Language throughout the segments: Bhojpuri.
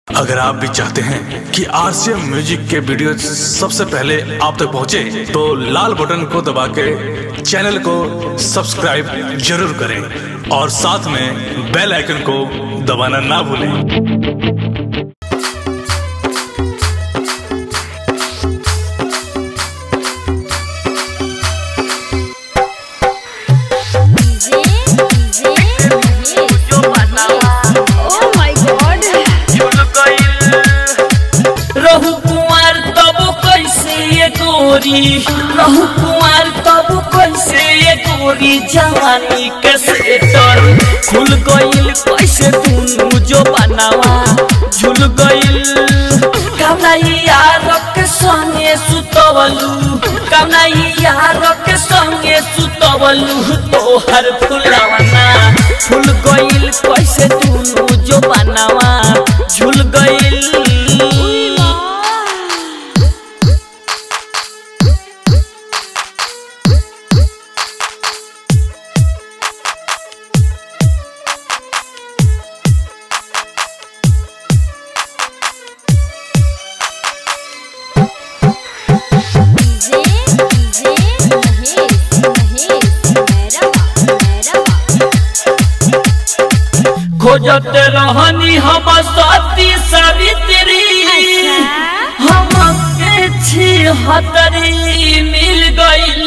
अगर आप भी चाहते हैं कि आरसीएम म्यूजिक के वीडियो सबसे पहले आप तक पहुंचे, तो लाल बटन को दबा के चैनल को सब्सक्राइब जरूर करें और साथ में बेल आइकन को दबाना ना भूलें DJ DJ oh my God रहु कुमार तब कैसे ये गोरी रहु कुमार तब कैसे ये गोरी जवानी के सेटर खुल गइल कैसे दुनु जो बनावा झुल गइल कौना यार के संगे सुतवलू कौना यार के संगे सुतवलू तोहर फुलवना फुल गइल कैसे दुनु जो बनावा झुल गइल डीजे डीजे महेश महेश मेरा मेरा खोजत रहनी हम सती सावित्री हम छी हतरी मिल गइल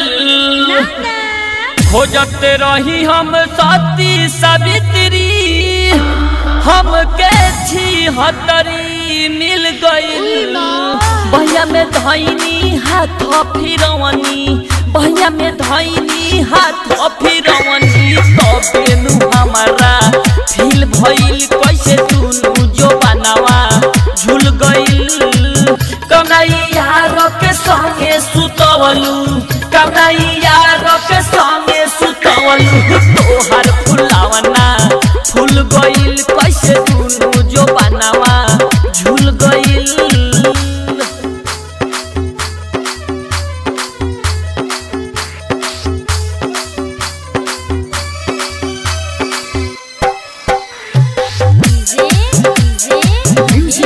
खोजत रही हम सती सावित्री हम के छी हतरी मिल गइल भैया में धैनी हाथ फिरवनी भैया में धैनी हाथ फिरवनी तबे नु हमारा फील भइल कैसे दुनु जो बनावा झुल गइल कन्हैया के संगे सुतवलू कन्हैया के संगे सुतवलू तोहर फुलावना फूल गइल कैसे दुनु जो बनावा झुल गइल डीजे डीजे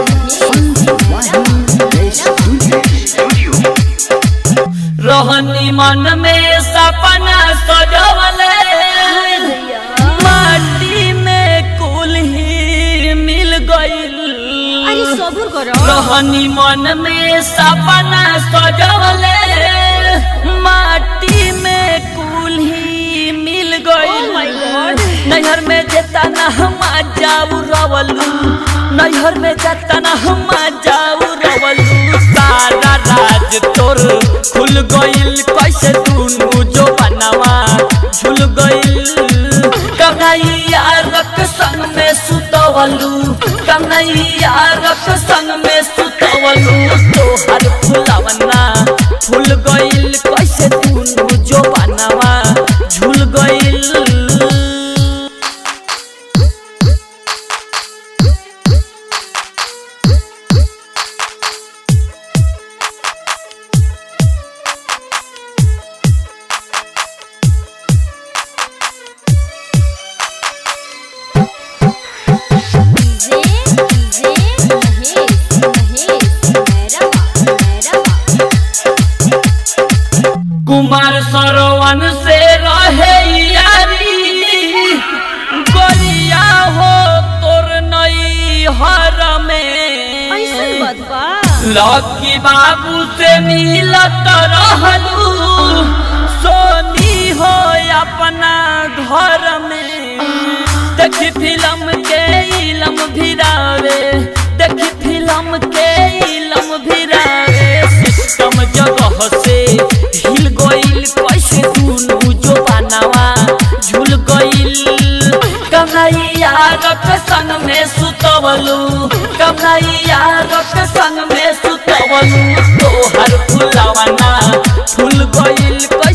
रहनी मन में सपना सजवले माटी में कुल ही मिल गइल अरे सब्र करो रहनी मन में सपना सजवले माटी में कुल ही मिल Oh my God. गइल नैहर में जेता ना हम जाऊ रवलू नैहर में जेता ना हम जाऊ रवलू सारा राज तोर खुल गइल कैसे दुनु जो बनावा झुल गइल कन्हैया रक संग में सुतवलू कन्हैया रक संग में सुतवलू तोहर फुलवना फूल गइल कैसे दुनु जो बनावा झुल गइल डीजे डीजे महेश महेश मेरा मेरा कुमार सरवन से रहे यारी गोलिया हो तोर नई हर ऐसन में बात बा लकी बाबू से मिलत रहलू सोनी हो अपना घर में देखी फिल्म के इलम भिरावे देखी फिल्म के इलम भिरावे सिस्टम जगह से हिल गइल कैसे दुनु जो बनावा झुल गइल कन्हैया रक संग में सुतवलू कन्हैया रक संग में सुतवलू तोहर फुलवना फूल गइल